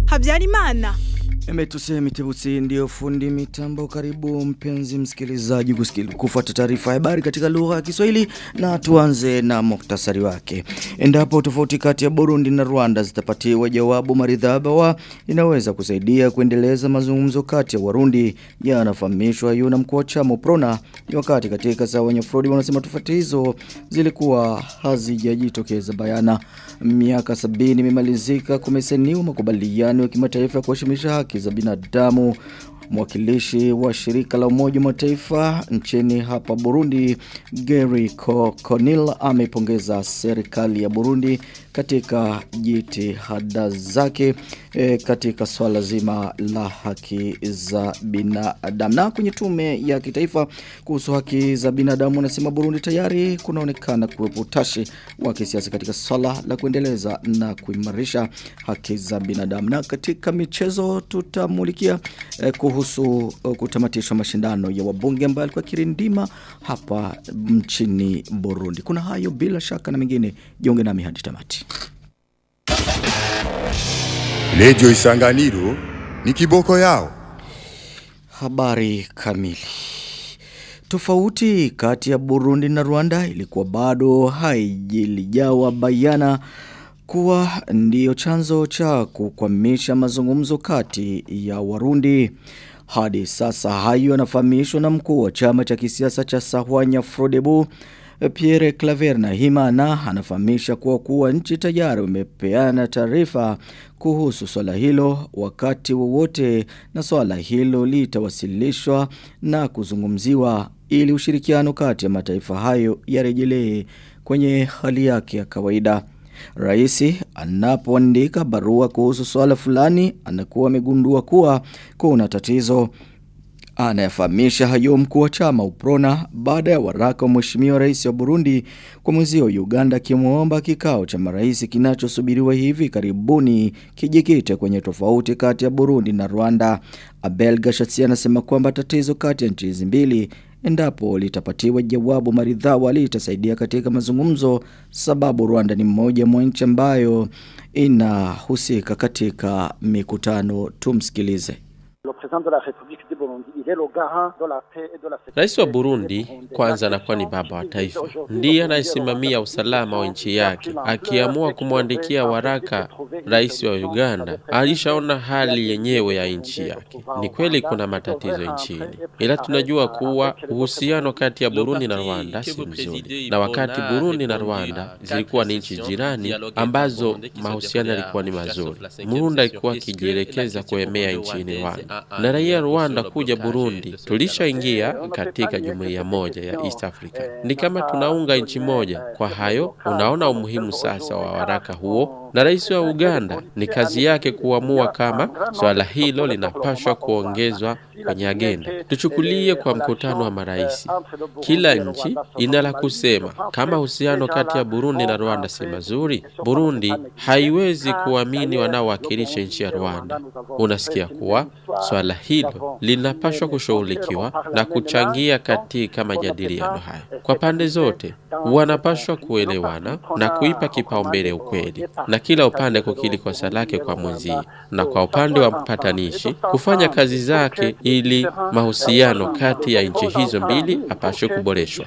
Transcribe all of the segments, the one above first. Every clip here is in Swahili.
Habyarimana. Emetuse mitebutsi ndio fundi mitambo karibu mpenzi msikilizaji kusikili kufuata taarifa ya habari katika lugha ya Kiswahili na tuanze na muktasari wake. Endapo tofauti kati ya Burundi na Rwanda zitapatiwa jawabu maridhaba wa inaweza kusaidia kuendeleza mazungumzo kati ya Warundi yanafahamishwa yuna mkuu wa chama Prona wakati katika saa wenye Frodi wanasema tofauti hizo zilikuwa hazijajitokeza bayana. Miaka sabini imemalizika kumeseniwa makubaliano ya kimataifa ya kuheshimisha haki za binadamu mwakilishi wa shirika la umoja mataifa nchini hapa Burundi Gary Conil amepongeza serikali ya Burundi katika jitihada zake e, katika swala zima la haki za binadamu na kwenye tume ya kitaifa kuhusu haki za binadamu anasema Burundi tayari kunaonekana kuwepo utashi wa kisiasa katika swala la kuendeleza na kuimarisha haki za binadamu na katika michezo tutamulikia e, kuhusu uh, kutamatishwa mashindano ya wabunge ambayo alikuwa kirindima hapa nchini Burundi. Kuna hayo bila shaka na mengine, jiunge nami hadi tamati. Radio Isanganiro ni kiboko yao. Habari kamili. Tofauti kati ya Burundi na Rwanda ilikuwa bado haijilijawa bayana kuwa ndiyo chanzo cha kukwamisha mazungumzo kati ya Warundi. Hadi sasa hayo yanafahamishwa na mkuu wa chama cha kisiasa cha Sahwanya Frodebu Pierre Claver na Himana anafahamisha kuwa kuwa nchi tayari umepeana taarifa kuhusu swala hilo wakati wowote na swala hilo litawasilishwa na kuzungumziwa ili ushirikiano kati ya mataifa hayo yarejelee kwenye hali yake ya kawaida. Raisi anapoandika barua kuhusu swala fulani anakuwa amegundua kuwa kuna tatizo anayafahamisha hayo mkuu wa chama Uprona baada ya waraka wa mheshimiwa rais wa Burundi kwa mwezi wa Uganda akimwomba kikao cha marais kinachosubiriwa hivi karibuni kijikite kwenye tofauti kati ya Burundi na Rwanda. Abel Gashatsi anasema kwamba tatizo kati ya nchi hizi mbili endapo litapatiwa jawabu maridhawa litasaidia katika mazungumzo sababu Rwanda ni mmoja mwa nchi ambayo inahusika katika mikutano tumsikilize Rais wa Burundi kwanza anakuwa ni baba wa taifa, ndiye anayesimamia usalama wa nchi yake. Akiamua kumwandikia waraka rais wa Uganda, alishaona hali yenyewe ya nchi yake. Ni kweli kuna matatizo nchini, ila tunajua kuwa uhusiano kati ya Burundi na Rwanda si mzuri, na wakati Burundi na Rwanda zilikuwa ni nchi jirani ambazo mahusiano yalikuwa ni mazuri, Burundi alikuwa akijielekeza kuemea nchini Rwanda na raia Rwanda kuja Burundi, tulishaingia katika jumuiya moja ya East Africa. Ni kama tunaunga nchi moja. Kwa hayo, unaona umuhimu sasa wa waraka huo, na rais wa Uganda ni kazi yake kuamua kama swala hilo linapashwa kuongezwa kwenye agenda. Tuchukulie kwa mkutano wa marais, kila nchi ina la kusema. Kama uhusiano kati ya Burundi na Rwanda si mazuri, Burundi haiwezi kuamini wanaowakilisha nchi ya Rwanda. Unasikia kuwa swala hilo linapashwa kushughulikiwa na kuchangia katika majadiliano haya. Kwa pande zote wanapashwa kuelewana na kuipa kipaumbele ukweli, na kila upande kukili kosa lake kwa mwenzie, na kwa upande wa mpatanishi kufanya kazi zake ili mahusiano kati ya nchi hizo mbili apashwe kuboreshwa.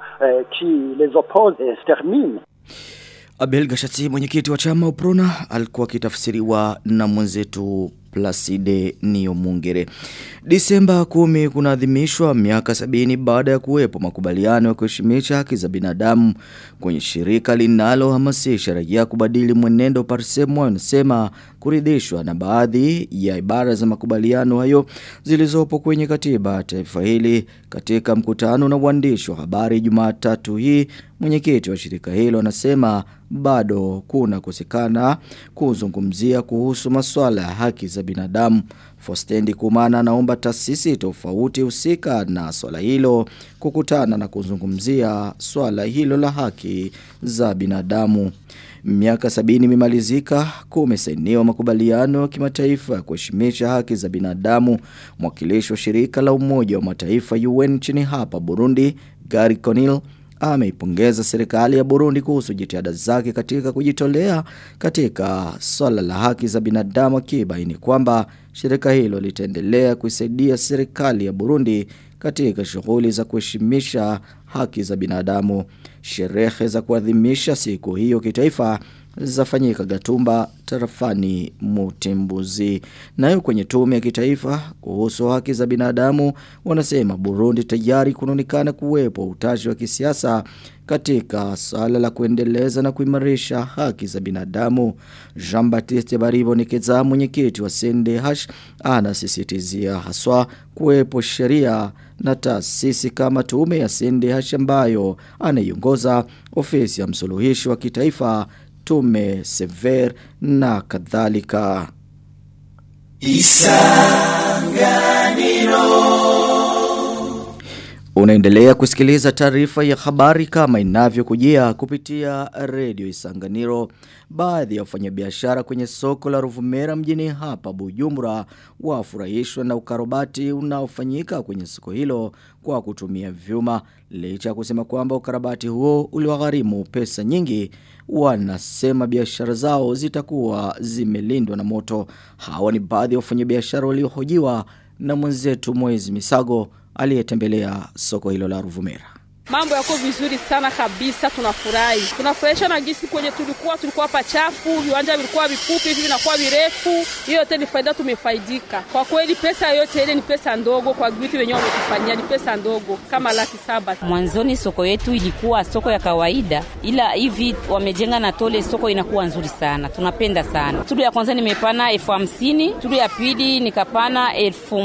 Abel Gashati mwenyekiti wa chama Uprona alikuwa akitafsiriwa na mwenzetu Placide Niomungere. Disemba 10 kunaadhimishwa miaka sabini baada ya kuwepo makubaliano ya kuheshimisha haki za binadamu kwenye shirika linalohamasisha raia kubadili mwenendo Parsemo anasema kuridhishwa na baadhi ya ibara za makubaliano hayo zilizopo kwenye katiba ya taifa hili katika mkutano na waandishi wa habari Jumatatu hii mwenyekiti wa shirika hilo anasema bado kuna kusikana kuzungumzia kuhusu masuala ya haki za binadamu. Fostendi Kumana anaomba taasisi tofauti husika na swala hilo kukutana na kuzungumzia swala hilo la haki za binadamu. Miaka sabini imemalizika kumesainiwa makubaliano ya kimataifa ya kuheshimisha haki za binadamu. Mwakilishi wa shirika la Umoja wa Mataifa UN nchini hapa Burundi, Gary Conil ameipongeza serikali ya Burundi kuhusu jitihada zake katika kujitolea katika swala la haki za binadamu akibaini kwamba shirika hilo litaendelea kuisaidia serikali ya Burundi katika shughuli za kuheshimisha haki za binadamu. Sherehe za kuadhimisha siku hiyo kitaifa zafanyika Gatumba tarafani Mutimbuzi. Nayo kwenye tume ya kitaifa kuhusu haki za binadamu wanasema Burundi tayari kunaonekana kuwepo utashi wa kisiasa katika swala la kuendeleza na kuimarisha haki za binadamu. Jean-Baptiste Baribo Nikeza mwenyekiti wa CNDH anasisitizia haswa kuwepo sheria na taasisi kama tume ya CNDH ambayo anaiongoza ofisi ya msuluhishi wa kitaifa tume sever na kadhalika. Unaendelea kusikiliza taarifa ya habari kama inavyokujia kupitia redio Isanganiro. Baadhi ya wafanyabiashara kwenye soko la Ruvumera mjini hapa Bujumbura wafurahishwa na ukarabati unaofanyika kwenye soko hilo kwa kutumia vyuma. Licha ya kusema kwamba ukarabati huo uliwagharimu pesa nyingi, wanasema biashara zao zitakuwa zimelindwa na moto. Hawa ni baadhi ya wafanyabiashara waliohojiwa na mwenzetu Mwezi Misago aliyetembelea soko hilo la Ruvumera. Mambo yako vizuri sana kabisa, tunafurahi. Tunafurahisha na gisi kwenye tulikuwa tulikuwa pachafu, viwanja vilikuwa vifupi, hivi vinakuwa virefu. Hiyo yote ni faida, tumefaidika. Kwa kweli pesa yote ile ni pesa ndogo kwa vitu wenyewe wametufanyia, ni pesa ndogo kama laki saba. Mwanzoni soko yetu ilikuwa soko ya kawaida, ila hivi wamejenga na tole, soko inakuwa nzuri sana, tunapenda sana. Tulu ya kwanza nimepana elfu hamsini, tulu ya pili nikapana elfu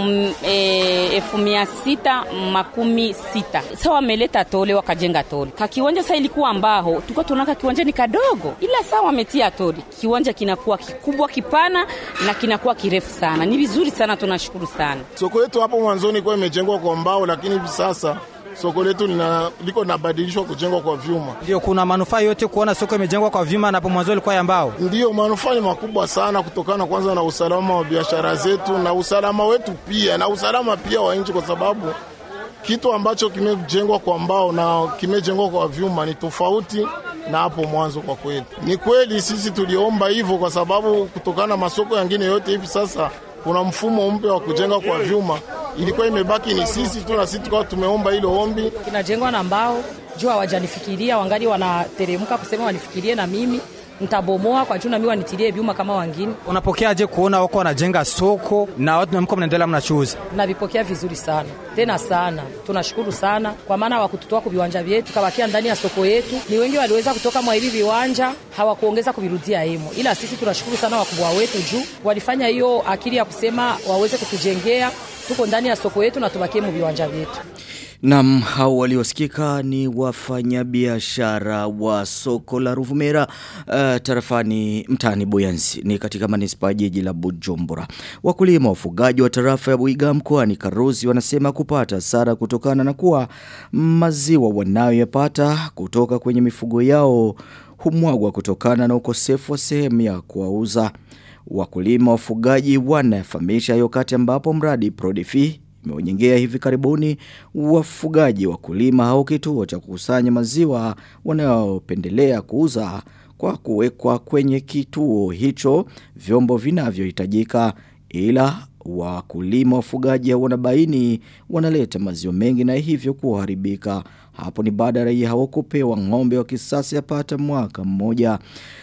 e, elfu mia sita makumi sita. Sasa wameleta tole wakajenga tole. Ka kiwanja sasa ilikuwa mbao, tulikuwa tunaona kiwanja ni kadogo, ila sasa wametia tole, kiwanja kinakuwa kikubwa kipana na kinakuwa kirefu sana. Ni vizuri sana, tunashukuru sana. Soko yetu hapo mwanzoni kwa imejengwa kwa mbao, lakini hivi sasa soko letu lina liko linabadilishwa kujengwa kwa vyuma. Ndio, kuna manufaa yote kuona soko imejengwa kwa vyuma na hapo mwanzo ilikuwa ya mbao. Ndiyo, manufaa ni makubwa sana, kutokana kwanza na usalama wa biashara zetu na usalama wetu pia na usalama pia wa nchi, kwa sababu kitu ambacho kimejengwa kwa mbao na kimejengwa kwa vyuma ni tofauti na hapo mwanzo. Kwa kweli, ni kweli sisi tuliomba hivyo, kwa sababu kutokana na masoko yangine yote hivi sasa kuna mfumo mpya wa kujenga kwa vyuma, ilikuwa imebaki ni sisi tu, na sisi tukawa tumeomba hilo ombi. Kinajengwa na mbao juu hawajanifikiria, wangali wanateremka kusema wanifikirie na mimi ntabomoa kwa juu na mimi wanitilie vyuma kama wangine. Unapokeaje kuona wako wanajenga soko na watu mko mnaendelea mnachuuza? Navipokea vizuri sana tena sana, tunashukuru sana kwa maana hawakututoa kwa viwanja vyetu, kabakia ndani ya soko yetu. Ni wengi waliweza kutoka mwa hivi viwanja hawakuongeza kuvirudia hemo, ila sisi tunashukuru sana wakubwa wetu juu walifanya hiyo akili ya kusema waweze kutujengea, tuko ndani ya soko yetu na tubakie mu viwanja vyetu. Nam hao waliosikika ni wafanyabiashara wa soko la Ruvumera uh, tarafani mtaani Buyanzi ni katika manispa jiji la Bujumbura. Wakulima wafugaji wa tarafa ya Buiga mkoani Karuzi wanasema kupata hasara kutokana na kuwa maziwa wanayoyapata kutoka kwenye mifugo yao humwagwa kutokana na ukosefu wa sehemu ya kuwauza. Wakulima wafugaji wanafahamisha hiyo kati ambapo mradi Prodifi imeonyengea hivi karibuni wafugaji wakulima au kituo cha kukusanya maziwa wanaopendelea kuuza kwa kuwekwa kwenye kituo hicho vyombo vinavyohitajika ila wakulima wafugaji wanabaini wanaleta maziwa mengi na hivyo kuharibika hapo ni baada ya raia hao kupewa ng'ombe wa kisasa yapata mwaka mmoja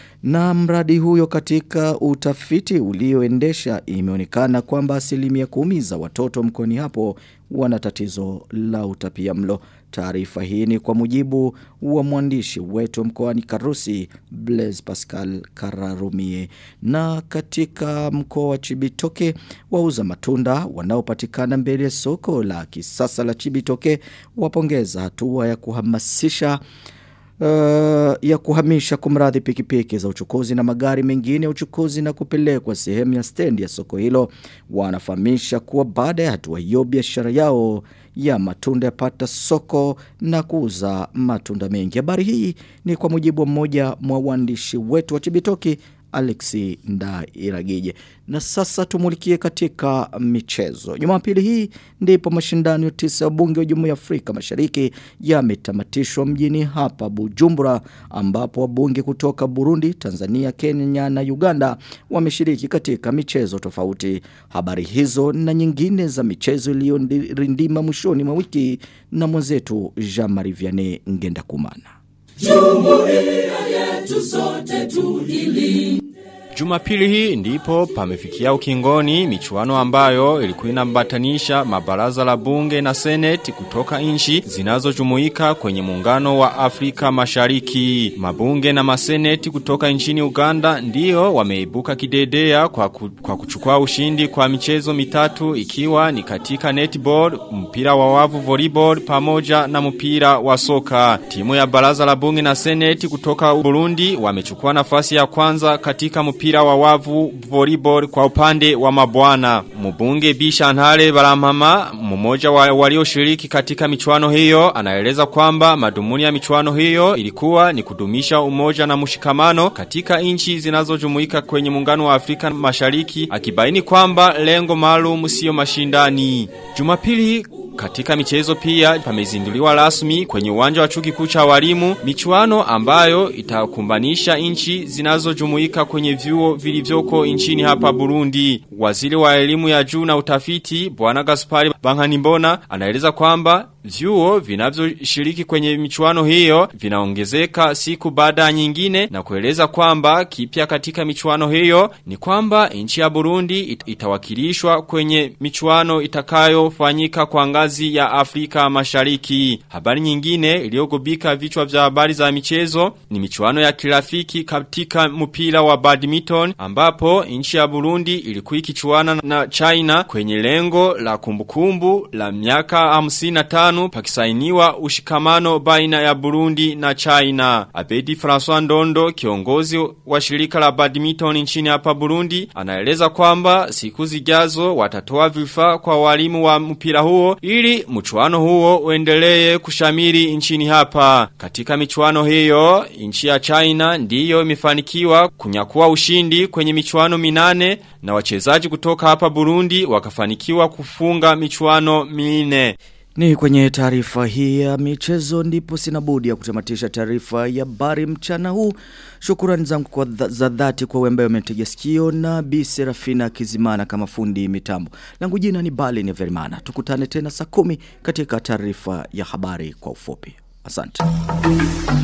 na mradi huyo katika utafiti ulioendesha imeonekana kwamba asilimia kumi za watoto mkoani hapo wana tatizo la utapia mlo. Taarifa hii ni kwa mujibu wa mwandishi wetu mkoani Karusi Blaise Pascal Kararumie. Na katika mkoa wa Chibitoke wauza matunda wanaopatikana mbele ya soko la kisasa la Chibitoke wapongeza hatua ya kuhamasisha Uh, ya kuhamisha kumradhi pikipiki za uchukuzi na magari mengine ya uchukuzi na kupelekwa sehemu ya stendi ya soko hilo wanafahamisha kuwa baada ya hatua hiyo biashara yao ya matunda yapata soko na kuuza matunda mengi habari hii ni kwa mujibu wa mmoja mwa waandishi wetu wa Chibitoki Alexi Ndairagije. Na sasa tumulikie katika michezo. Jumapili hii ndipo mashindano ya tisa ya bunge wa Jumuiya ya Afrika Mashariki yametamatishwa mjini hapa Bujumbura ambapo wabunge kutoka Burundi, Tanzania, Kenya na Uganda wameshiriki katika michezo tofauti. Habari hizo na nyingine za michezo iliyorindima mwishoni mwa wiki na mwenzetu Jean-Marie Vianney Ngenda Kumana. Jumuiya yetu sote tuilinde. Jumapili hii ndipo pamefikia ukingoni michuano ambayo ilikuwa inambatanisha mabaraza la bunge na seneti kutoka nchi zinazojumuika kwenye muungano wa Afrika Mashariki. Mabunge na maseneti kutoka nchini Uganda ndio wameibuka kidedea kwa, ku, kwa kuchukua ushindi kwa michezo mitatu ikiwa ni katika netball, mpira wa wavu volleyball pamoja na mpira wa soka. Timu ya baraza la bunge na seneti kutoka Burundi wamechukua nafasi ya kwanza katika mpira mpira wa wavu volleyball kwa upande wa mabwana. Mbunge Bisha Ntale Baramama, mmoja wa walioshiriki katika michuano hiyo, anaeleza kwamba madhumuni ya michuano hiyo ilikuwa ni kudumisha umoja na mshikamano katika nchi zinazojumuika kwenye muungano wa Afrika Mashariki, akibaini kwamba lengo maalum sio mashindani. Jumapili katika michezo pia pamezinduliwa rasmi kwenye uwanja wa chuo kikuu cha walimu michuano ambayo itakumbanisha nchi zinazojumuika kwenye vyuo vilivyoko nchini hapa Burundi. Waziri wa elimu ya juu na utafiti Bwana Gaspari Bankanimbona anaeleza kwamba vyuo vinavyoshiriki kwenye michuano hiyo vinaongezeka siku baada ya nyingine na kueleza kwamba kipya katika michuano hiyo ni kwamba nchi ya Burundi it itawakilishwa kwenye michuano itakayofanyika kwa ngazi ya Afrika Mashariki. Habari nyingine iliyogubika vichwa vya habari za michezo ni michuano ya kirafiki katika mpira wa badminton ambapo nchi ya Burundi ilikuwa ikichuana na China kwenye lengo la kumbukumbu la miaka 55 pakisainiwa ushikamano baina ya Burundi na China. Abedi François Ndondo kiongozi wa shirika la badminton nchini hapa Burundi anaeleza kwamba siku zijazo watatoa vifaa kwa walimu wa mpira huo ili mchuano huo uendelee kushamiri nchini hapa. Katika michuano hiyo nchi ya China ndiyo imefanikiwa kunyakua ushindi kwenye michuano minane na wachezaji kutoka hapa Burundi wakafanikiwa kufunga michuano minne. Ni kwenye taarifa hii ya michezo ndipo sina budi ya kutamatisha taarifa ya habari mchana huu. Shukrani zangu kwa dha, za dhati kwa wembe umetegea sikio na Bi Serafina Kizimana kama fundi mitambo. Langu jina ni Bali ni Verimana. Tukutane tena saa kumi katika taarifa ya habari kwa ufupi. Asante.